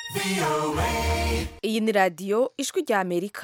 iyi ni radiyo ijwi rya amerika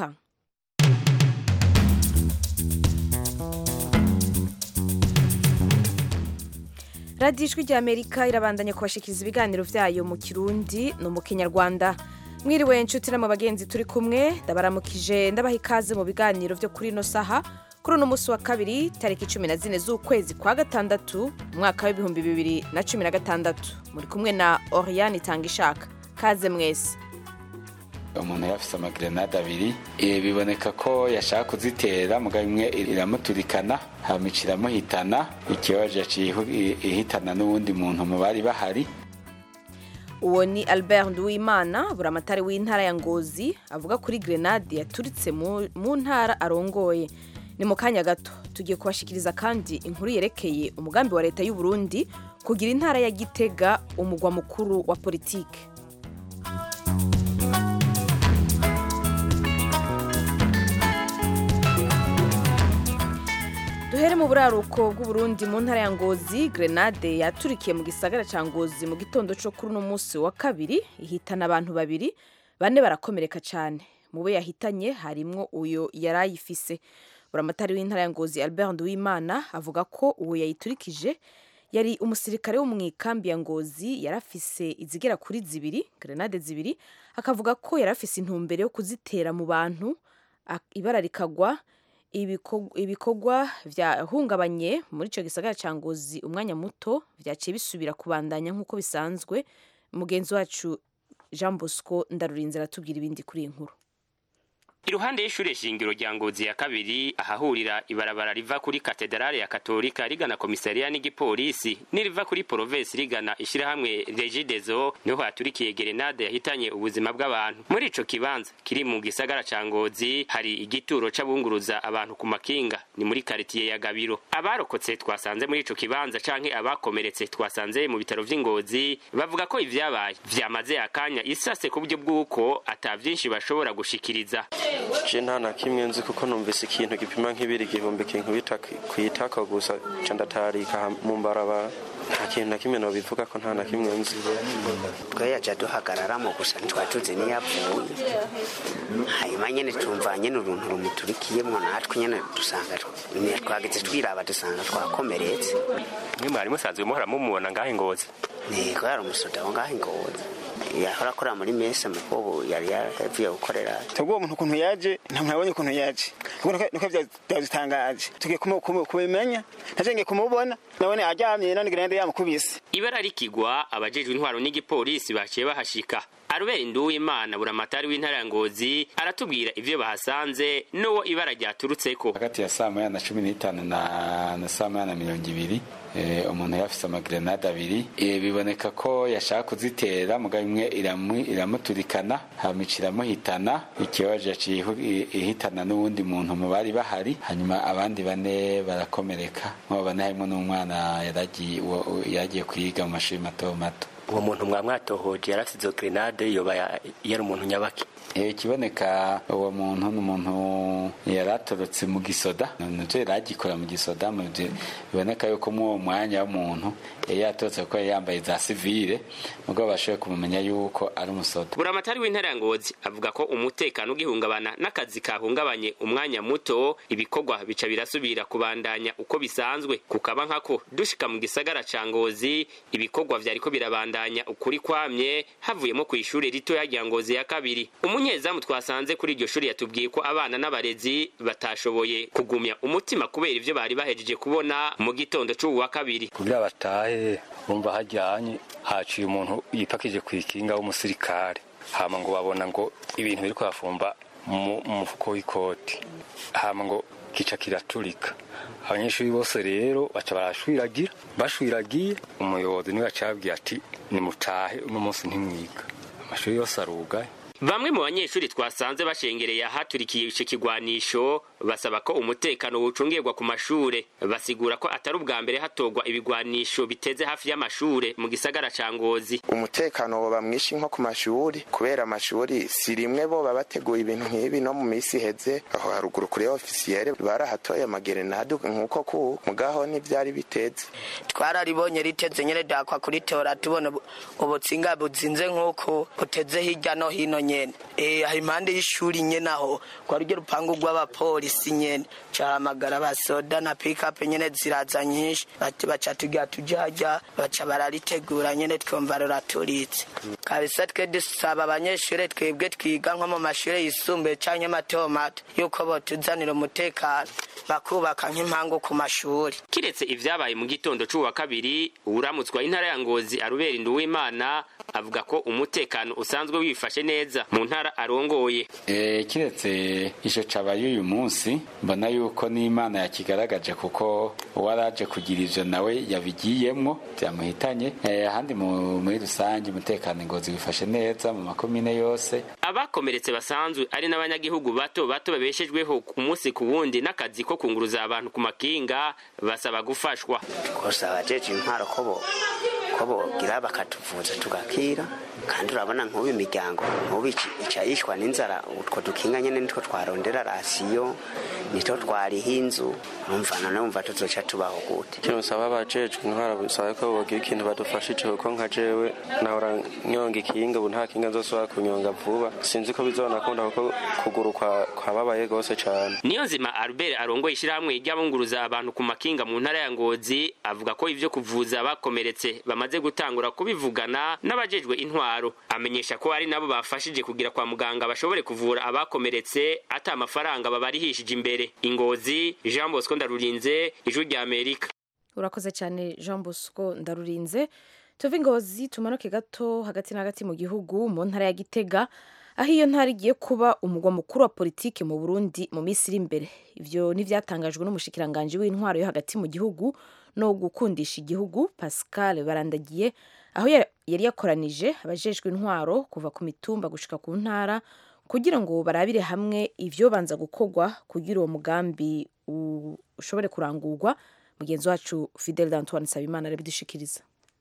radiyo ijwi rya amerika irabandanya kubashikiriza ibiganiro byayo mu kirundi no mu kinyarwanda mwiriwe nshuti na mu bagenzi turi kumwe ndabaramukije ndabaha ikaze mu biganiro byo kuri ino saha kuri uno munsi wa kabiri tariki cumi na zine z'ukwezi kwa gatandatu umwaka w'ibihumbi bibiri na cumi na gatandatu muri kumwe na oriyani itanga ishaka kaze mwese umuntu yari afite amagrenade abiri Eh, biboneka ko yashaka kuzitera mugabo imwe iramuturikana hamica iramuhitana ikibazo yaciye ihu- i- ihitana n'uwundi muntu mu bari bahari uwo ni albert nduwimana buramatari w'intara ya ngozi avuga kuri grenade yaturitse mu mu ntara arongoye ni mu kanya gato tugiye kubashikiriza kandi inkuru yerekeye umugambi wa leta y'u Burundi kugira intara ya gitega umugwa mukuru wa politike duhere mu buraruko bw'uburundi mu ntara ya ngozi grenade yaturikiye mu gisagara ca ngozi mu gitondo co kuri uno munsi wa kabiri ihitana abantu babiri bane barakomereka cane mu bo yahitanye harimwo uyo yari ayifise buramatari w'intara ya ngozi albert nduwimana avuga ko uwo yayiturikije yari umusirikare wo mu ikambi ya ngozi yari afise izigera kuri zibiri grenade zibiri akavuga ko yari afise intumbero yo kuzitera mu bantu ak- ibara rikagwa ibiko- ibikorwa vyahungabanye muri ico gisagara ca ngozi umwanya muto vyaciye bisubira kubandanya nk'uko bisanzwe mugenzi wacu jean bosco ndarurinze aratubwira ibindi kuri iyi nkuru iruhande y'ishure shingiro rya ngozi ya kabiri ahahurira ibarabara riva kuri katedrale ya katolika rigana komisariya n'igipolisi n'iriva kuri provensi rigana ishirahamwe regidezo niho haturikiye gerenade yahitanye ubuzima bw'abantu muri ico kibanza kiri mu gisagara ca ngozi hari igituro c'abunguruza abantu ku makinga ni muri karitiye ya gabiro abarokotse twasanze muri ico kibanza canke abakomeretse twasanze mu bitaro vy'ingozi bavuga ko ivyabaye vyamaze akanya isase ku buryo bw'uko ata vyinshi bashobora gushikiriza je nta na kimwe nzi kuko numvise ikintu gipima nk'ibiri igihumbi kinkubita kwitaka gusa ca ndatarika mu mbarabara nta kintu na kimwe nobivuga ko nta na kimwe nzi twe yaja duhagararamo gusa ntitwari tuzi niyapfuye hanyuma nyene tumva nyene uruntu rumuturikiyemwo natwe nyene dusanga tw- twageze twiraba dusanga twakomeretse mwe mwari musanzwe muhora mumubona ngaho ingozi niko yari umusoda wo ngaho ingozi yahora akorera muri mese mukobu yari yavuye gukorera twebwe uwo muntu ukuntu yaje ntabwo nabonye ukuntu yaje Ubwo niko- niko bya- byadutangaje tugiye kumu- kumu- kubimenya naje ngiye kumubona nabone aryamye none grenade yamukubise ibara rikigwa abajejwe intwaro n'igipolisi baciye bahashika arubera nduwimana buramatari w'intara ya ngozi aratubwira ivyo bahasanze n'uwo ibara ryaturutseko hagati ya saa moya na cumi n'itanu na na saa moya na mirongo ibiri Eh, umuntu yari afite amagrenade abiri Eh, biboneka ko yashaka kuzitera mugabo imwe iramu- iramuturikana hamica iramuhitana ikibazo yaciye ihu- i- ihitana n'uwundi muntu mu bari bahari hanyuma abandi bane barakomereka muri abo bane harimo n'umwana yaragiye uwo- uwo yaragiye kwiga mu mashuri mato mato uwo muntu mwamwatohoje yarafite izo grenade yoba yari umuntu nyabaki Eh, ikiboneka uwo muntu ni umuntu yari atorotse mu gisoda nivyo yari agikora mu gisoda mu vyo- biboneka yuko muri uwo mwanya w'umuntu yari yatorotse kuko yari yambaye za sivile mugabo bashoboye kumumenya yuko ari umusoda buramatari w'intara ya ngozi avuga ko umutekano ugihungabana n'akazi kahungabanye umwanya muto ibikorwa bica birasubira kubandanya uko bisanzwe kukaba nkako dushika mu gisagara ca ngozi ibikorwa vyariko birabandanya ukuri kwamye havuyemo ku ishuri ritoya rya ngozi ya kabiri umunyezamu twasanze kuri iryo shuri yatubwiye ko abana n'abarezi batashoboye kugumya umutima kubera ivyo bari bahejeje kubona mu gitondo c'uwu wa kabiri kugira batahe bumva hajyanye haciye umuntu yipakije ku ikinga w'umusirikare hama ngo babona ngo ibintu biri kuhafumba mu mu mufuko w'ikoti hama ngo kica kiraturika abanyeshuri bose rero baca barashwiragira bashwiragiye umuyobozi niwe yacabwiye ati nimutahe uno munsi ntimwiga amashuri yose arugaye bamwe mu banyeshuri twasanze bashengereye ahaturikiye ico kigwanisho basaba ko umutekano wucungirwa ku mashure basigura ko atari ubwa mbere hatorwa ibigwanisho biteze hafi y'amashure mu gisagara ca ngozi umutekano woba mwinshi nko ku mashuri kubera amashuri si rimwe bo baba bateguye ibintu nk'ibi no mu minsi iheze aho haruguru kuri ofisiyere barahatoye amagerenade nk'uko ku mugaho ntivyari biteze twararibonye riteze nyene dakwa kuritora tubona ubu- ubutsinga buzinze nk'uko buteze hirya no hino nyene eh aho impande y'ishuri nyene aho kwa ruryo rupangu rw'abapolisi nyene cahamagara abasoda na pickup nyene ziraza nyinshi bati baca tugira tuje harya baca bararitegura nyene twumva ruraturitse kabisa twe dusaba abanyeshure twebwe twiga nko mu mashure yisumbuye canke mato mato yuko botuzanira umutekano bakubaka nk'impangu ku mashuri kiretse ivyabaye mu gitondo c'uwa kabiri uwuramutswa intara ya ngozi arubera induwimana avuga ko umutekano usanzwe wifashe neza mu ntara arongoye Eh, kiretse ico cabaye uyu munsi mbona yuko n'imana yakigaragaje kuko uwaraje kugira ivyo nawe yabigiyemwo vyamuhitanye Eh, ahandi mu- muri rusange umutekano ingozi wifashe neza mu makomine yose abakomeretse basanzwe ari n'abanyagihugu bato bato babeshejweho ku munsi ku wundi n'akazi ko kunguruza abantu ku makinga basaba gufashwa gusa abajeje intwaro ko bo ko bogira bakatuvuza tugakira kandi urabona nk'ubu imiryango nk'ubu ici- ica yishwa n'inzara utwo dukinga nyene nitwo twarondera rasiyo nitwo twariho inzu numva none wumva tuzoca tubaho gute ikintu nsaba abajejwe intwara bisaba ko bogira ikintu badufashije kuko nka jewe nahora nyonga ikinga ubu nta kinga nzosubira kunyonga vuba sinzi ko bizonakunda kuko kuguru kwa- kwababaye gose cane niyo nzima albert arongoye ishyirahamwe ry'abunguruza abantu ku makinga mu ntara ya ngozi avuga ko ivyo kuvuza abakomeretse bamaze gutangura kubivugana n'abajejwe intwaro amenyesha ko ari nabo bafashije kugira kwa muganga bashobore kuvura abakomeretse ata amafaranga babarihishije imbere ingozi jean bosco ndarurinze ijwi rya amerika urakoze cyane jean bosco ndarurinze tuve ingozi tumanuke gato hagati na hagati mu gihugu mu ntara ya gitega aho iyo ntara igiye kuba umugwa mukuru wa politiki mu burundi mu minsi iri imbere ivyo n'ivyatangajwe n'umushikiranganji w'intwaro yo hagati mu gihugu no gukundisha igihugu pascal barandagiye aho ya- yari yakoranije abajejwe intwaro kuva ku mitumba gushika ku ntara kugira ngo barabire hamwe ivyobanza gukorwa kugira uwo mugambi u- ushobore kurangurwa mugenzi wacu fidel d'antoine nsabimana arabidushikiriza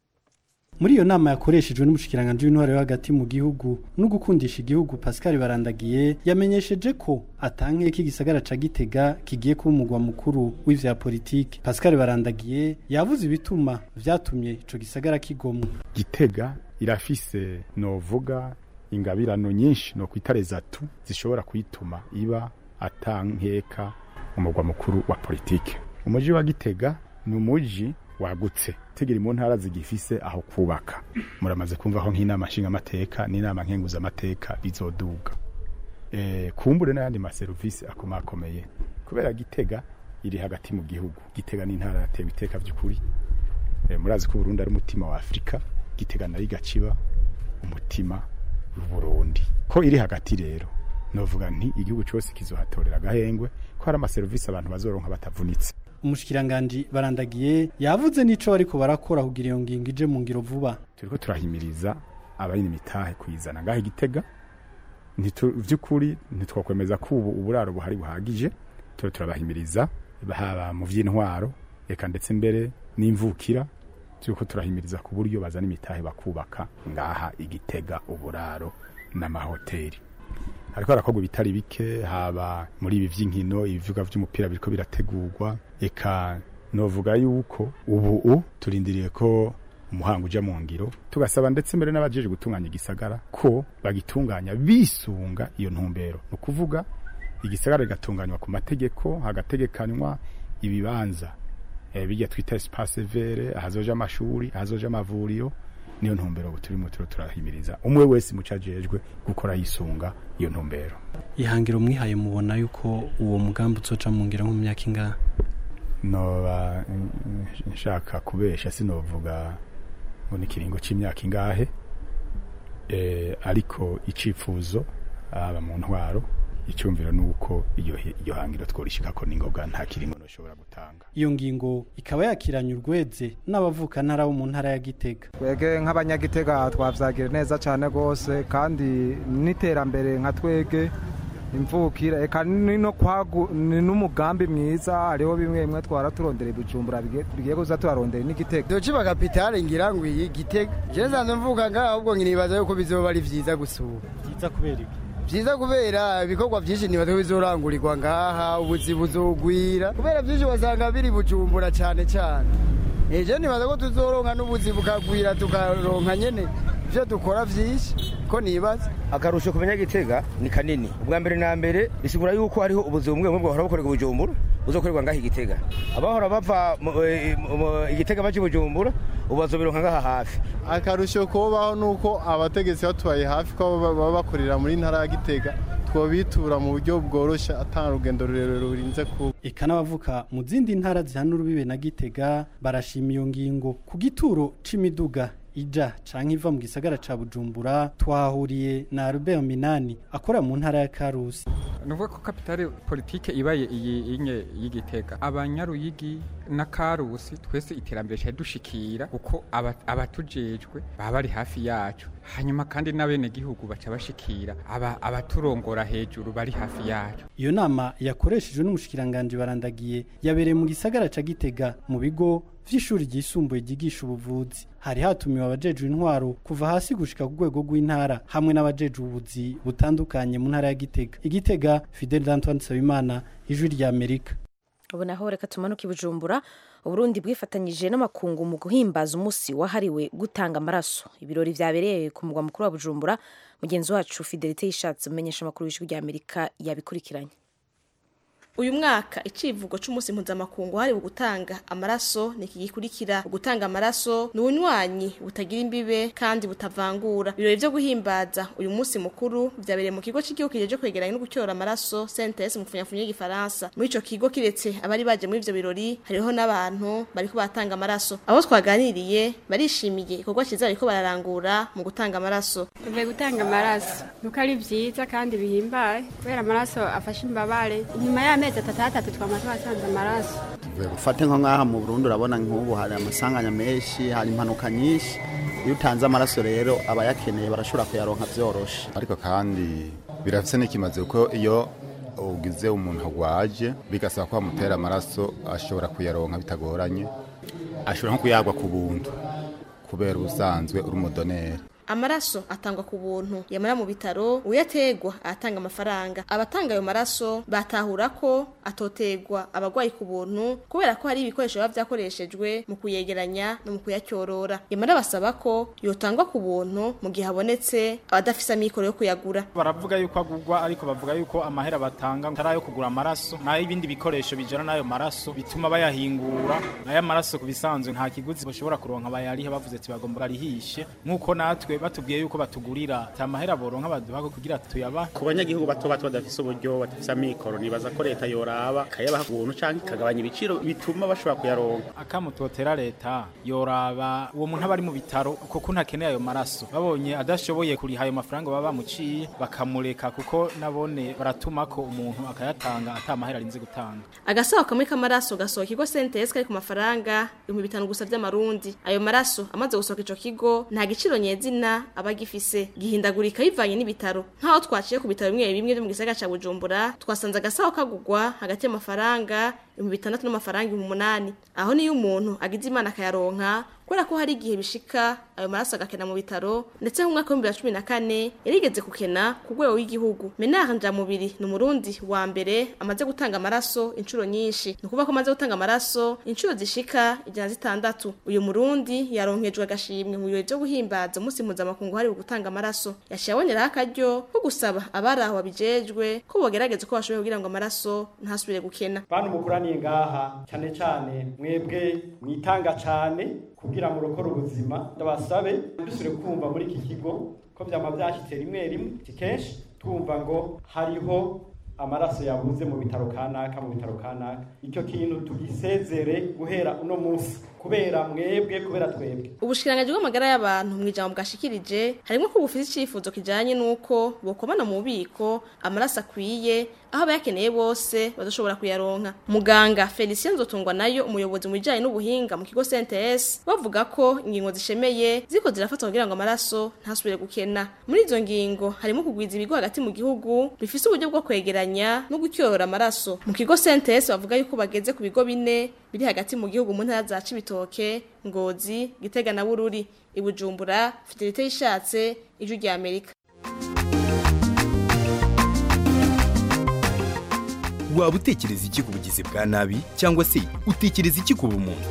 muri iyo nama yakoreshejwe n'umushikiranganji w'intwaro yo hagati mu gihugu no gukundisha igihugu pascal barandagiye yamenyesheje ko atankeye ko igisagara ca gitega kigiye kuba umugwa mukuru w'ivya politiki pascal barandagiye yavuze ibituma vyatumye ico gisagara kigomwa gitega irafise novuga ingabirano nyinshi no kwitare zatu zishobora kuyituma iba atankeka umugwa mukuru wa politike umuji wa gitega ni umuji wagutse tegera mu ntara zigifise aho kubaka muramaze kumva ko nk'inama nshingamateka n'inama nkenguzamateka bizoduga e, kumbure n'ayandi maserivisi akomakomeye kubera gitega iri hagati mu gihugu gitega n'intara yatewe iteka vy'ukuri e, murazi ko Burundi ari umutima wa Afrika gitega nari gaciba umutima w'Uburundi ko iri hagati rero novuga nti igihugu cyose kizohatorera agahengwe ko hari amaserivisi abantu bazoronka batavunitse umushikiranganji barandagiye yavuze n'ico bariko barakora kugira iyo ngingo ije mu ngiro vuba turiko turahimiriza abayina imitahe kuyizana ngaho igitega Ntitu- vy'ukuri ntitwakwemeza ko ubu uburaro buhari buhagije turi turabahimiriza haba mu vy'intwaro eka ndetse mbere n'imvukira turiko turahimiriza ku buryo bazana imitahe bakubaka ngaha igitega uburaro n'amahoteli hariko harakorwa ibitari bike haba muri ibi vy'inkino ibivuga vy'umupira biriko birategurwa eka novuga yuko ubu turindiriye ko umuhango uja mu ngiro tugasaba ndetse mbere n'abajeje gutunganya igisagara ko bagitunganya bisunga iyo ntumbero ni ukuvuga igisagara kigatunganywa ku mategeko hagategekanywa ibibanza eh, bijya twita espace vere ahazoja amashuri ahazoja amavuriro niyo ntumbero ubu turimo turo turahimiriza umwe wese muco ajejwe gukora yisunga iyo ntumbero ihangiro mwihaye mubona yuko uwo mugambi uzoca mu ngiro nko mu myaka ingahe noba mm, nshaka kubesha sinovuga ngo ni kiringo c'imyaka ingahe eh, ariko icifuzo aba mu ntwaro icyumviro ni uko iyo iyo hangiro tworishikako n'ingoga nta kiringo noshobora gutanga iyo ngingo ikaba yakiranye urweze n'abavuka ntara bo mu ntara ya Gitega twege nk'abanyagitega twavyagira neza cyane rwose kandi n'iterambere nka twege imvukira eka ni no kwagu ni n'umugambi mwiza hariho bimwe bimwe twara turondera ibujumbura bigiye kuza turarondera n'igitega dociba kapitale ngira ngo iyi gitega je nsanzwe mvuga ngaho ahubwo nkinibaza yuko bizoba ari vyiza gusura vyiza kubera iki vyiza kubera ibikorwa vyinshi nibaza ko bizorangurirwa ngaha ubuzi buzogwira kubera vyinshi wasanga biri bujumbura cane cane ejo nibaza ko tuzoronka n'ubuzi bukagwira tukaronka nyene ivyo dukora vyinshi ko nibaza akarusho ku banyagitega ni kanini ubwa mbere na mbere bisigura yuko hariho ubuzi bumwe bumwe buhora bukorerwa bujumbura buzokorerwa ngaha igitega abahora bava igitega baje bujumbura ubu bazobironka ngaha hafi akarusho kubaho nuko abategetsi batubaye hafi ko baba bakorera muri ntara ya gitega twobitura mu buryo bworoshe atanga urugendo rurerure rurinze kuba eka n'abavuka mu zindi ntara zihana urubibe na gitega barashima iyo ngingo ku gituro c'imiduga ija canke iva mu gisagara ca Bujumbura twahuriye na Albert Minani akora mu ntara ya Karusi nuvuga ko kapitale politike ibaye iyi inye y'igitega abanyaruyigi na Karusi twese iterambere cya dushikira kuko abatujejwe baba bari hafi yacu hanyuma kandi n'abene gihugu baca bashikira aba abaturongora hejuru bari hafi yacu iyo nama yakoreshejwe n'umushikiranganje barandagiye yabereye mu gisagara ca Gitega mu bigo vy'ishuri ryisumbuye ryigisha ubuvuzi hari hatumiwe abajejwe intwaro kuva hasi gushika ku rwego rw'intara hamwe n'abajejwe ubuzi butandukanye mu ntara ya Gitega igitega Fidel Antoine Sabimana ijwi rya Amerika ubu naho reka tumanuke Bujumbura Uburundi bwifatanyije n'amakungu mu guhimbaza umunsi wahariwe gutanga amaraso ibirori vyabereye ku mugwa mukuru wa Bujumbura mugenzi wacu Fidelite yishatse umenyesha amakuru y'ijwi rya Amerika yabikurikiranye uyu mwaka icivugo c'umunsi mpuzamakungu hariwe gutanga amaraso ni iki gikurikira gutanga amaraso ni ubunywanyi butagira imbibe kandi butavangura ibirori vyo guhimbaza uyu munsi mukuru vyabereye mu kigo c'igihugu kijeje kwegeranya no gucyora amaraso CNTS mu funyafunyo y'igifaransa muri ico kigo kiretse abari baje muri ivyo birori hariho n'abantu bariko batanga amaraso abo twaganiriye barishimiye ikorwa ciza bariko bararangura mu gutanga amaraso uvuye gutanga amaraso nuko ari vyiza kandi bihimbaye kubera amaraso afasha imbabare inyuma y'amezi atatu atatu twama twasanze amaraso tuvuye gufata nko nk'aha mu Burundi urabona nk'ubu hari amasanganya menshi hari impanuka nyinshi iyo utanze amaraso rero abayakeneye barashobora kuyaronka vyoroshe ariko kandi birafise n'ikimaze kuko iyo ugize umuntu agwaje bigasaba ko bamutera amaraso ashobora kuyaronka bitagoranye ashobora nko kuyagwa ku buntu kubera ubusanzwe uri umudoneri amaraso atangwa ku buntu yamara mu bitaro uyategwa atanga amafaranga abatanga ayo maraso batahura ko atotegwa abagwayi ku buntu kubera ko hari ibikoresho biba vyakoreshejwe mu kuyegeranya no mu kuyacyorora yamara basaba ko yotangwa ku buntu mu gihe habonetse abadafise amikoro yo kuyagura baravuga yuko agurwa ariko bavuga yuko amahera batanga atari ayo kugura amaraso nayo ibindi bikoresho bijana n'ayo maraso bituma bayahingura nayo amaraso ku bisanzwe nta kiguzi bashobora kuronka bayariha bavuze ati bagomba barihishe nk'uko natwe batubwiye yuko batugurira tamahera boronka baduha kugira tuyaba ku banyagihugu bato bato badafise uburyo badafise amikoro nibaza ko leta yoraba kayabaha ubuntu canke ikagabanya ibiciro bituma bashobora kuyaronka akamutotera leta yoraba uwo muntu aba ari mu bitaro kuko ntakeneye ayo maraso babonye adashoboye kuriha ayo mafaranga baba bamuciye bakamureka kuko nabone baratuma ko umuntu akayatanga atamahera arinze gutanga agasaho kamwe k'amaraso gasohoka ikigo sentes kari ku mafaranga ibihumbi bitanu gusa vy'amarundi ayo maraso amaze gusohoka ico kigo nta giciro nyezina aba agifise gihindagurika bivanye n'ibitaro nk'aho twaciye ku bitaro bimwe bimwe vyo mu gisagara ca bujumbura twasanze agasaho kagurwa hagati y'amafaranga ibihumbi bitandatu n'amafaranga ibihumbi umunani aho niyo umuntu agize imana akayaronka kubera ko hari igihe bishika ayo maraso agakena mu bitaro ndetse mu mwaka w'ibihumbi bibiri na cumi na kane yarigeze kukena ku rwego w'igihugu menard njamubiri ni umurundi wa mbere amaze gutanga amaraso inshuro nyinshi ni ukuvuga ko amaze gutanga amaraso inshuro zishika ijana zitandatu uyu murundi yaronkejwe agashimwe mu birori vyo guhimbaza umunsi mpuzamakungu hariwe gutanga amaraso yaciye aboneraho akaryo ko gusaba abari aho babijejwe ko bogerageza uko bashoboye kugira ngo amaraso ntasubire gukena bantu mukuraniye ngaha cyane cyane mwebwe mwitanga cyane kugira ngo urokore ubuzima ndabasabe dusubire kumva muri iki kigo ko byama byashyitse rimwe rimwe kenshi twumva ngo hariho amaraso yabuze mu bitaro kanaka mu bitaro kanaka icyo kintu tugisezere guhera uno munsi kubera mwebwe kubera twebwe ubushikiranganji bw'amagara y'abantu mu ijambo bwashikirije harimo ko bufite icifuzo kijanye n'uko bokomana mu bubiko amaraso akwiye aho abayakeneye bose badashobora kuyaronka muganga felicien nzotungwa nayo umuyobozi mu bijanye n'ubuhinga mu kigo cnts bavuga ko ingingo zishemeye ziko zirafatwa kugira ngo amaraso ntasubire gukena muri izo ngingo harimo kugwiza ibigo hagati mu gihugu bifise uburyo bwo kwegeranya no gutyorora amaraso mu kigo cnts bavuga yuko bageze ku bigo bine biri hagati mu gihugu mu ntara za cibitoke ngozi gitega na bururi ibujumbura fidelite yishatse ijwi rya amerika waba utekereza iki ku bugizi bwa nabi cyangwa se utekereza iki ku bumuntu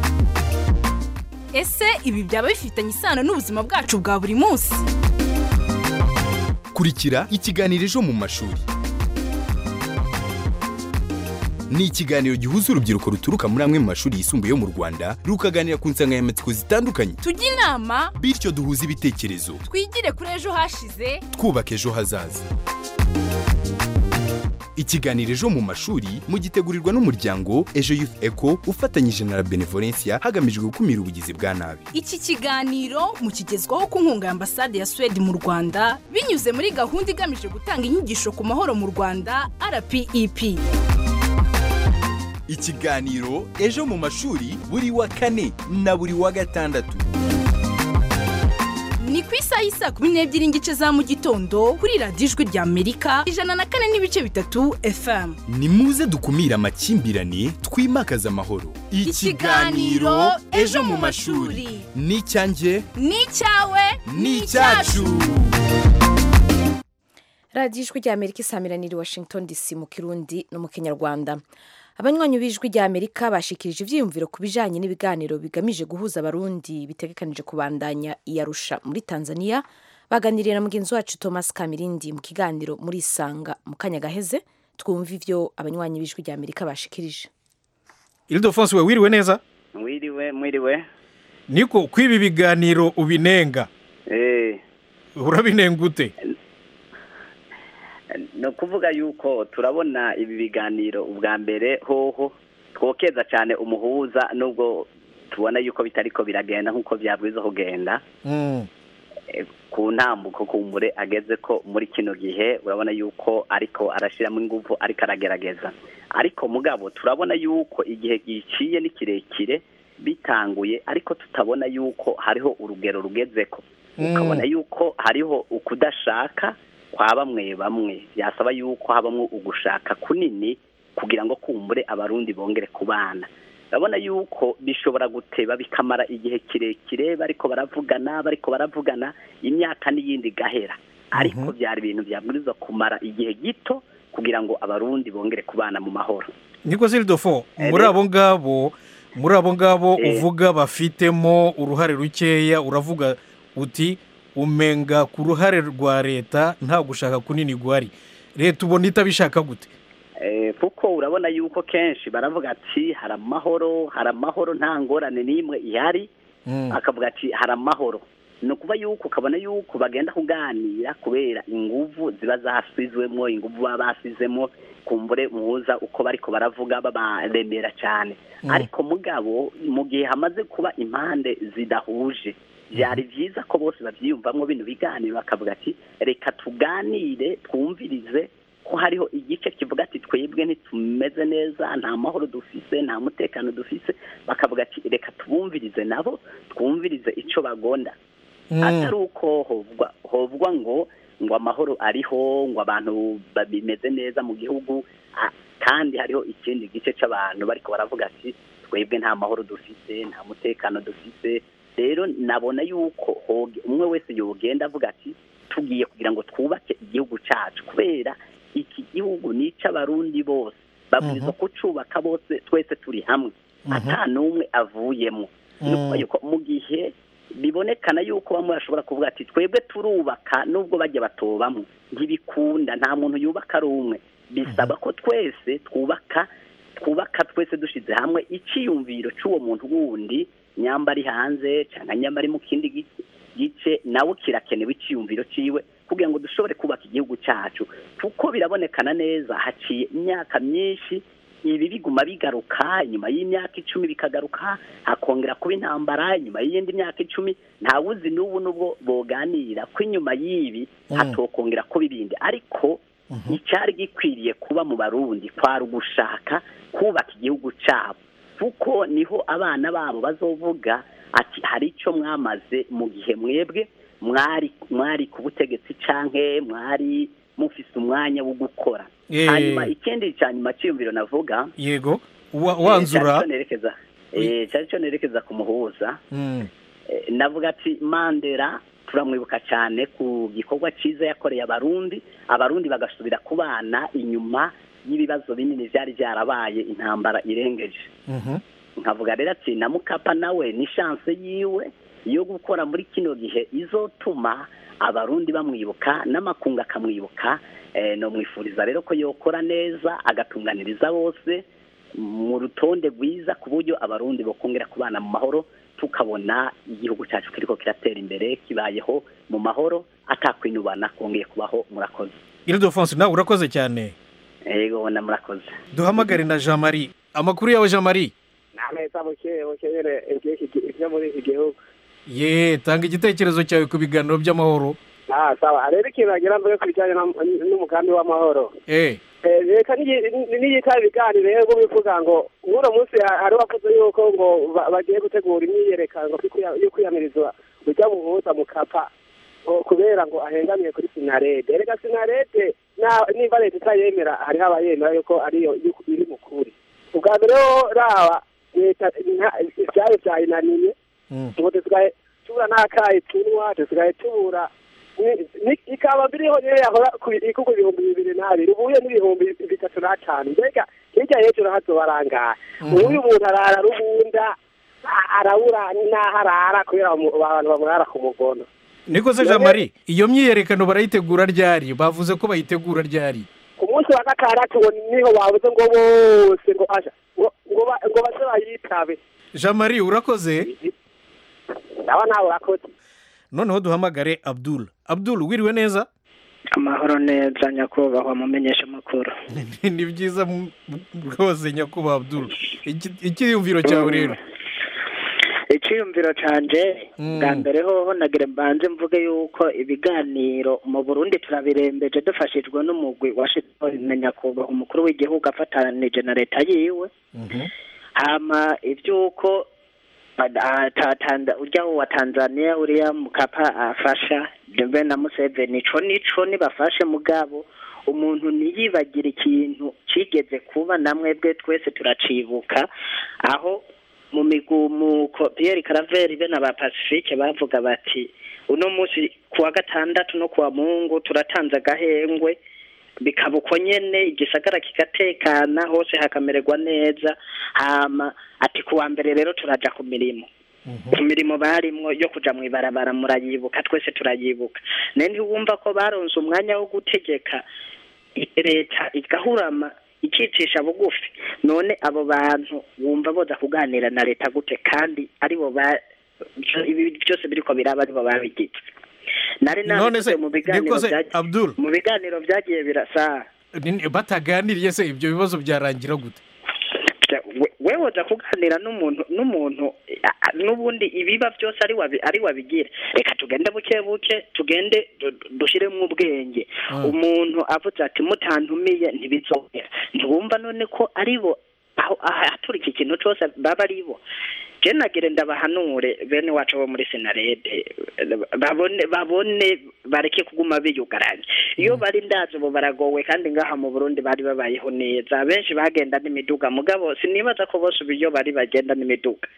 ese ibi byaba bifitanye isano n'ubuzima bwacu bwa buri munsi kurikira ikiganiro ejo mu mashuri ni ikiganiro gihuza urubyiruko ruturuka muri amwe mu mashuri yisumbuye yo mu rwanda rukaganira ku nsanganyamatsiko zitandukanye tujye inama bityo duhuze ibitekerezo twigire kuri ejo hashize twubaka ejo hazaza ikiganiro ejo mu mashuri mugitegurirwa n'umuryango ejo youth eco ufatanyije na la benevolencia hagamijwe gukumira ubugizi bwa nabi iki kiganiro mukigezwaho ku nkunga ya ambasade ya suwede mu rwanda binyuze muri gahunda igamije gutanga inyigisho ku mahoro mu rwanda rpep ikiganiro ejo mu mashuri buri wa kane na buri wa gatandatu ni ku isaha y'isa kumi n'ebyiri n'igice za mu gitondo kuri radiyo ijwi rya amerika ijana na kane n'ibice bitatu fm ni muze dukumire amakimbirane twimakaze amahoro Ikiganiro Ejo mu mashuri. ni icyanjye ni icyawe ni icyacu radiyo ijwi rya amerika isamiraniye i washington dc mu kirundi no mu kinyarwanda abanywanyi b'ijwi rya amerika bashikirije ibyiyumviro ku bijyanye n'ibiganiro bigamije guhuza abarundi bitegekanije kubandanya iyarusha muri tanzania baganiriye na mugenzi wacu thomas kamirindi mu kiganiro muri isanga mu kanya gaheze twumva ibyo abanywanyi b'ijwi rya amerika bashikirije iridofonsi we wiriwe neza mwiriwe mwiriwe niko kwiba ibiganiro ubinenga eh urabinenga ute ni ukuvuga yuko turabona ibi biganiro ubwa mbere hoho twokeza cyane umuhuza nubwo tubona yuko bitariko biragenda nk'uko byabwiza kugenda Eh, ku ntambuko kumbure ageze ko muri kino gihe urabona yuko ariko arashyiramo ingufu ariko aragerageza ariko mugabo turabona yuko igihe giciye ni kirekire bitanguye ariko tutabona yuko hariho urugero rugezeko ukabona yuko hariho ukudashaka kwa bamwe bamwe byasaba yuko habamo ugushaka kunini kugira ngo kumbure abarundi bongere kubana urabona yuko bishobora guteba bikamara igihe kirekire bariko baravugana bariko baravugana imyaka n'iyindi igahera ariko byari ibintu byabwirizwa kumara igihe gito kugira ngo abarundi bongere kubana mu mahoro niko siridofo Eh, muri re- abo ngabo muri abo ngabo Eh. uvuga bafitemo uruhare rukeya uravuga uti umenga ku ruhare rwa leta nta gushaka kunini guhari leta ubona itabishaka gute Eh, kuko urabona yuko kenshi baravuga ati hari amahoro hari amahoro nta ngorane n'imwe ihari akavuga ati hari amahoro ni ukuva yuko ukabona yuko bagenda kuganira kubera inguvu ziba zasizwemo inguvu baba basizemo kumbure muhuza uko bariko baravuga babaremera cyane Mm. ariko mugabo mu gihe hamaze kuba impande zidahuje byari byiza ko bose babyiyumvamo bino biganiro bakavuga ati reka tuganire twumvirize ko hariho igice kivuga ati twebwe ntitumeze neza nta mahoro dufise nta mutekano dufise bakavuga ati reka tubumvirize nabo twumvirize icyo bagonda atari uko hovwa hovwa ngo ngo amahoro ariho ngo abantu bimeze neza mu gihugu ah, kandi hariho ikindi gice cy'abantu bariko baravuga ati twebwe nta mahoro dufise nta mutekano dufise rero nabona yuko hoge- umwe wese yogenda avuga ati tugiye kugira ngo twubake igihugu cyacu kubera iki gihugu ni icy'abarundi bose babwirizwa kucubaka bose twese turi hamwe ata n'umwe avuyemo ni ukuvuga yuko mu gihe bibonekana yuko bamwe bashobora kuvuga ati twebwe turubaka nubwo bajya batobamo ntibikunda nta muntu yubaka ari umwe bisaba ko twese twubaka twubaka twese dushyize hamwe icyiyumviro cy'uwo muntu wundi nyamba ari hanze cyangwa nyamba ari mu kindi gice gice nawe kirakenewe icyiyumviro cyiwe kugira ngo dushobore kubaka igihugu cyacu kuko birabonekana neza haciye imyaka myinshi ibi biguma bigaruka inyuma y'imyaka icumi bikagaruka hakongera kuba intambara inyuma y'iyindi myaka icumi ntawuzi n'ubu n'ubwo boganira ko inyuma y'ibi Mm. hatokongera kuba ibindi ariko icyari gikwiriye kuba mu barundi kwari ugushaka kubaka igihugu cyabo kuko niho abana babo bazovuga ati hari icyo mwamaze mu gihe mwebwe mwari mwari ku butegetsi canke mwari mufise umwanya wo gukora Eh. hanyuma ikindi cya nyuma cyiyumviro navuga yego wa- eh, wanzura cyari cyo nerekeza eh, cyari cyo nerekeza ku muhuza Mm. Eh, navuga ati mandela turamwibuka cyane ku gikorwa cyiza yakoreye abarundi abarundi bagasubira kubana inyuma y'ibibazo binini byari byarabaye intambara irengeje Mhm. nkavuga rero ati na mukapa nawe ni chance yiwe yo gukora muri kino gihe izotuma abarundi bamwibuka n'amakungu akamwibuka eh, no mwifuriza rero ko yokora neza agatunganiriza bose mu rutonde rwiza ku buryo abarundi bokongera kubana mu mahoro tukabona igihugu cyacu kiriko kiratera imbere kibayeho mu mahoro atakwinubana kongeye kubaho murakoze iridofonse nawe urakoze cyane yego na murakoze duhamagare na jean marie amakuru yawe jean marie ntameza buke bukenyere ibyo muri iki gihugu ye tanga igitekerezo cyawe ku biganiro by'amahoro ah sawa rero ikintu wagira mvuge ku bijyanye na- n'umugambi w'amahoro eh Eh, reka niyita ibiganiro rero bwo bivuga ngo nk'uno munsi ha- hari wavuze yuko ngo ba- bagiye gutegura imyiyerekano yo kwiya- yo kwiyamiriza ujya muhuza mu kapa ngo kubera ngo ahengamiye kuri sinarede reka sinarede na- nimba leta itayemera hariho abayemera yuko ariyo iri- iri mu kuri ubwa mbere ho raba leta nta- ivyari vyayinaniye ngo dusigaye tubura n'akayi tunywa dusigaye tubura ni- ni- ikaba mbiriho niyo yahora ku ikugu ibihumbi bibiri n'abiri ubuye n'ibihumbi bitatu n'atanu mbega hirya hejuru hazobarangaye ubuye umuntu arara rubunda a- arabura n'aho arara kubera mu- abantu bamurara ku mugono niko se jean marie iyo myiyerekano barayitegura ryari bavuze ko bayitegura ryari ku munsi wa gatandatu ngo niho babuze ngo bose ngo asha ngo ngo ba- ngo baze bayitabe jean marie urakoze aba nawe urakoze noneho duhamagare abdul abdul wiriwe neza amahoro neza nyakubahwa mumenyesha amakuru ni byiza mu- rwose nyakubahwa abdul Iki- icyiyumviro cyawe rero icyiyumviro canje bwa mbere hoho nagire mbanze mvuge yuko ibiganiro mu burundi turabirembeje dufashijwe n'umugwi washizweho na nyakubahwa umukuru w'igihugu afatanije na leta yiwe hama iby'uko ah, ta- Tanza- urya wa tanzania uriya mukapa afasha ndebe na museveni ico nico nibafashe mugabo umuntu ntiyibagire ikintu cigeze kuba namwebwe twese turacibuka aho mu migumuko Pierre Caraveri be na ba Pacifique bavuga bati uno munsi kuwa gatandatu no kuwa mungu turatanze agahengwe bikaba uko nyene igisagara kigatekana hose hakamererwa neza hama ati kuwa mbere rero turaja ku mirimo ku mirimo barimwo yo kuja mw'ibarabara murayibuka twese turayibuka naye ntiwumva ko baronse umwanya wo gutegeka leta igahurama ikicisha bugufi none abo bantu wumva boza kuganira na leta gute kandi aribo ba ibi byose biriko biraba aribo babigize nari None se, nabivuze mu biganiro niko se, byagiye- Abdul? mu biganiro byagiye birasa Ni- bataganiriye se ibyo bibazo byarangira gute we- we woza kuganira n'umuntu n'umuntu a- a- n'ubundi ibiba byose ari wabi ari wabigira reka tugende buke buke tugende du- du- dushiremo ubwenge umuntu avuze ati mutantumiye ntibizongera ntiwumva none ko aribo aho ahatura iki kintu cyose baba aribo je nagire ndabahanure bene wacu bo muri senarede babone babone bareke kuguma biyugaranye iyo bari ndazi ubu baragowe kandi ngaha mu burundi bari babayeho neza benshi bagenda n'imiduga mugabo sinibaza ko bose ubu iyo bari bagenda n'imiduga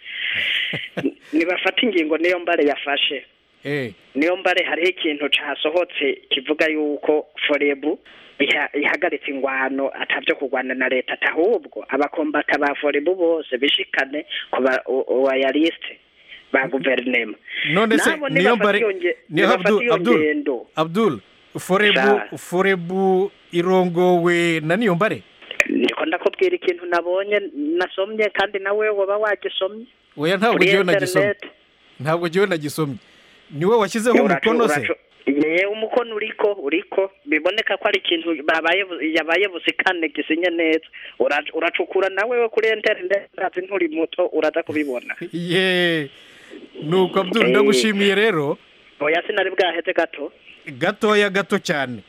nibafata ingingo niyo mbare yafashe eh niyo mbare hariho ikintu casohotse kivuga yuko forebu iha- ihagaritse ingwano atabyo kurwana na leta ati ahubwo abakombata ba forebu bose bishikane ku ba royaliste ba guverinema none se Nabo niyo nibafata mbare iyo nge- niyo nibafata abdul iyo abdul ngendo abdul forebu Sha. forebu irongowe na niyo mbare niko ndakubwira ikintu nabonye nasomye kandi nawe waba wagisomye oya ntabwo Kuri jyewe nagisomye internet. ntabwo jyewe nagisomye niwe washyizeho Uracu- umukono se uracu- ye umukono uriko uriko biboneka ko ari ikintu babaye bu- yabaye busikane gisinye neza Ura- uracukura nawe we kuri interineti urazi nturi muto uraza kubibona ye nuko abdul ndagushimiye rero oya sinari bwaheze gato gatoya gato cyane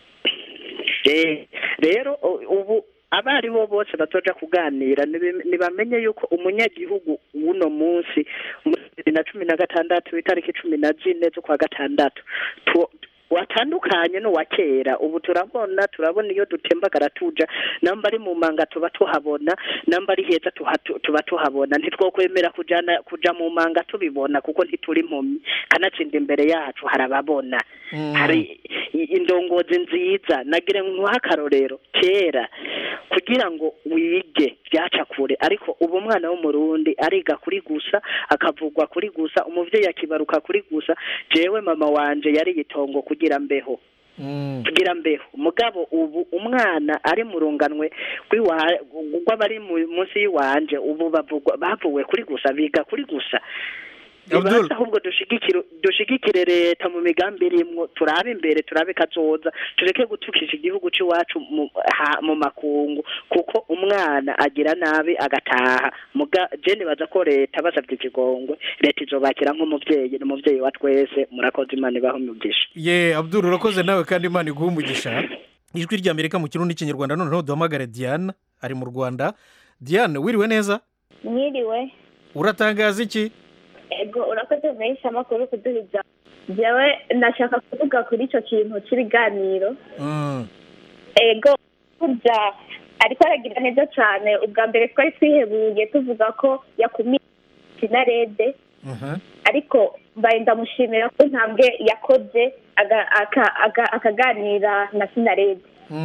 Eh, rero u- ubu abari bo bose batoja kuganira nibe- nibamenye yuko umunyagihugu w'uno munsi muri bibiri na cumi na gatandatu itariki cumi na zine z'ukwa gatandatu tu- watandukanye n'uwa kera ubu turabona turabona iyo dutembagara tuja namba ari mu manga tuba tuhabona namba ari heza tuha- tu- tuba tuhabona ntitwokwemera kujana kuja mu manga tubibona kuko ntituri impumyi kanatsinda imbere yacu harababona hari i- indongozi nziza nagire nkuha akarorero kera kugira ngo wige byaca kure ariko ubu umwana w'umurundi ariga kuri gusa akavugwa kuri gusa umuvyeyi akibaruka kuri gusa jewe mama wanje yari itongo kugira mbeho kugira mbeho mugabo ubu umwana ari mu runganwe rw'iwa- rw'abari mu- munsi y'iwanje ubu bavugwa bavuwe kuri gusa biga kuri gusa ibanza ahubwo dushigikire dushigikire leta mu migambi irimwo turabe imbere turabe kazoza tureke gutukisha igihugu c'iwacu mu, ha, mu makungu kuko umwana agira nabi agataha muga je nibaza ko leta basavye ikigongwe leta izobakira nk'umuvyeyi n'umuvyeyi wa twese murakoze imana ibaho umugisha ye abdul urakoze nawe kandi imana iguha umugisha ijwi ry'amerika mu kirundi n'ikinyarwanda noneho duhamagare diane ari mu rwanda diane wiriwe neza mwiriwe uratangaza iki ego urakoze menshi amakuru kuduhiza jewe nashaka kuvuga kuri icyo kintu cy'ibiganiro Mm. ego burya ariko aragira neza cyane ubwa mbere twari twihebuye tuvuga ko yakumiye sinarede ariko mbaye ndamushimira ko intambwe yakoze aga- aka- aga- akaganira na sinarede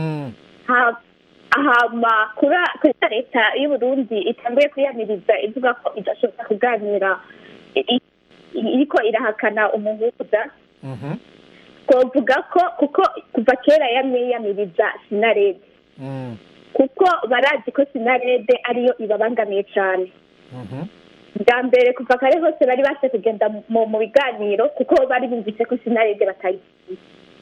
Ha- ahama kuri kuri leta y'u Burundi itanguye kwiyamiriza ivuga ko idashobora kuganira i- i- iriko irahakana umuhuza twovuga ko kuko kuva kera yamye yiyamiriza sinarede kuko barazi ko sinarede ariyo ibabangamiye cyane bwa mbere kuva kare hose bari base kugenda mu mu biganiro kuko bari bumvise ko sinarede batayizi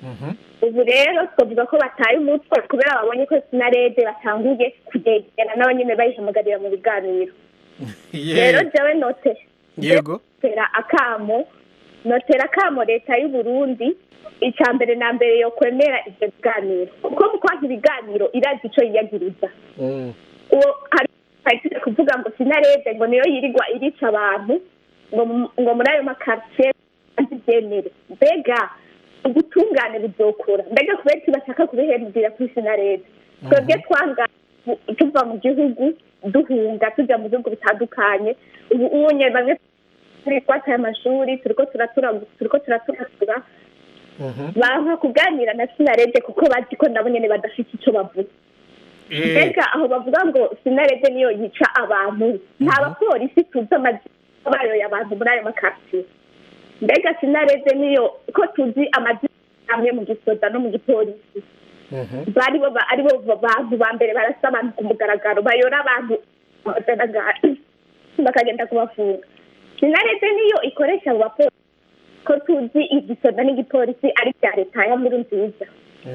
ubu rero twavuga ko bataye umutwe kubera babonye ko sinarede batanguye kugegera n'abanyene bayihamagarira mu biganiro rero jewe note yego notera akamo notera akamo leta y'u Burundi icya mbere na mbere yo kwemera ivyo biganiro kuko mu kwanka ibiganiro irazi ico yiyagiriza uwo hari hari kuvuga ngo sinarede ngo niyo yirirwa irica abantu ngo mu- ngo muri ayo makartier byemere mbega ubutungane buzokura mbega kubera iki bashaka kubihembwira kuri sinarede twebwe twanga bu- tuva mu gihugu duhunga tujya mu bihugu bitandukanye ubu unye bamwe turi twataye amashuri turiko turatura turiko turaturatura banka kuganira na sinarede kuko bazi ko nabo nyene badafite ico bavuga mbega aho bavuga ngo sinarede niyo yica abantu nta bapolisi tuzi amazina bayoye abantu muri ayo makartier mbega sinarede niyo ko tuzi amazina amwe mu gisoda no mu gipolisi bari bo ba- ari bo bantu ba mbere barasa abantu ku mugaragaro bayora abantu bagaragara bakagenda kubafunga sinarede niyo ikoresha abo bapolisi ko tuzi igisoda n'igipolisi ari bya leta ya muri nziza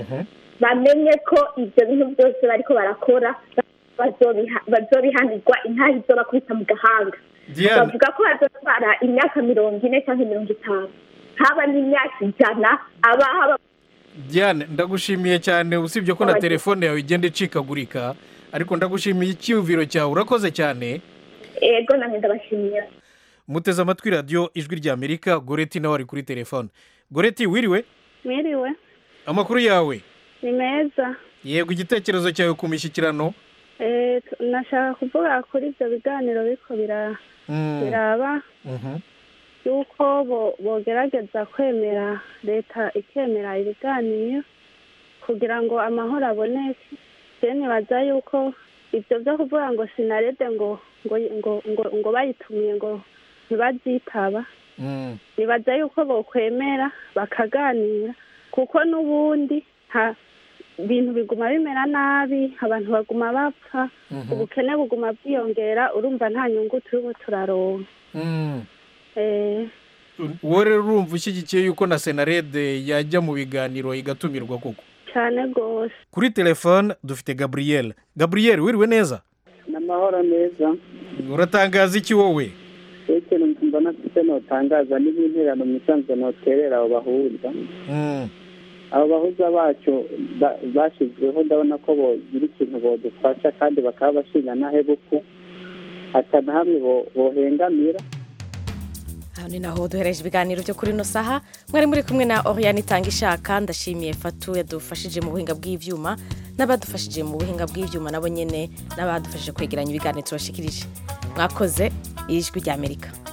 bamenye ko ibyo bintu byose bariko barakora bazobiha- bazobihanirwa intaha izobakubita mu gahanga Diane. bavuga ko hazotwara imyaka mirongo ine cyangwa mirongo itanu haba n'imyaka ijana aba haba diane ndagushimiye cyane usibye ko na Abagize. telefone yawe igenda icikagurika ariko ndagushimiye icyiyumviro cyawe urakoze cyane ego namwe ndabashimira muteze amatwi radiyo ijwi ry'amerika goreti nawe ari kuri telefone goreti wiriwe mwiriwe amakuru yawe ni meza yego igitekerezo cyawe ku mishyikirano Eh, t- nashaka kuvuga kuri ibyo biganiro biriko bira- Mm. biraba Mhm. yuko bo- bogerageza kwemera leta ikemera ibiganiro kugira ngo amahoro aboneke je nibaza yuko ibyo byo kuvuga ngo sinarede ngo ngo ngo ngo, ngo bayitumiye ngo ntibazitaba Mm. nibaza yuko bokwemera bakaganira kuko n'ubundi nta ibintu biguma bimera nabi abantu baguma bapfa Mhm. ubukene buguma bwiyongera urumva nta nyungu turimo turaronka Mm. Eh, wowe rero urumva ushyigikiye yuko na senarede yajya mu biganiro igatumirwa koko cyane rwose kuri telefone dufite gaburiyeri gaburiyeri wiriwe neza ni amahoro meza uratangaza iki wowe ikintu mbona mfite notangaza n'ibinterano mu isanzwe noterera abo bahuza abo bahuza bacu ba- bashyizweho ndabona ko bogira ikintu bodufasha kandi bakaba bashinga n'ahebuku hata na hamwe bo- bohengamira aha ni naho duhereje ibiganiro byo kuri ino saha mwari muri kumwe na oriyani itanga ishaka ndashimiye fatu yadufashije mu buhinga bw'ibyuma n'abadufashije mu buhinga bw'ibyuma nabo nyine n'abadufashije kwegeranya ibiganiro tubashikirije mwakoze ijwi ry'amerika